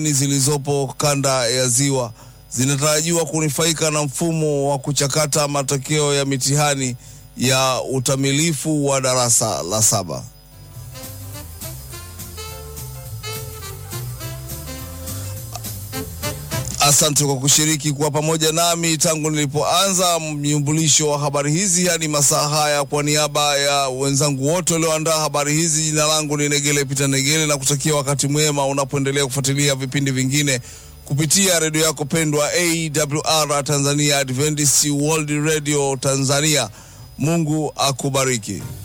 zilizopo kanda ya Ziwa zinatarajiwa kunufaika na mfumo wa kuchakata matokeo ya mitihani ya utamilifu wa darasa la saba. Asante kwa kushiriki kuwa pamoja nami tangu nilipoanza mnyumbulisho wa habari hizi hadi masaa haya. Kwa niaba ya wenzangu wote walioandaa habari hizi, jina langu ni Negele Pita Negele na kutakia wakati mwema unapoendelea kufuatilia vipindi vingine kupitia redio yako pendwa AWR Tanzania, Adventist World Radio Tanzania. Mungu akubariki.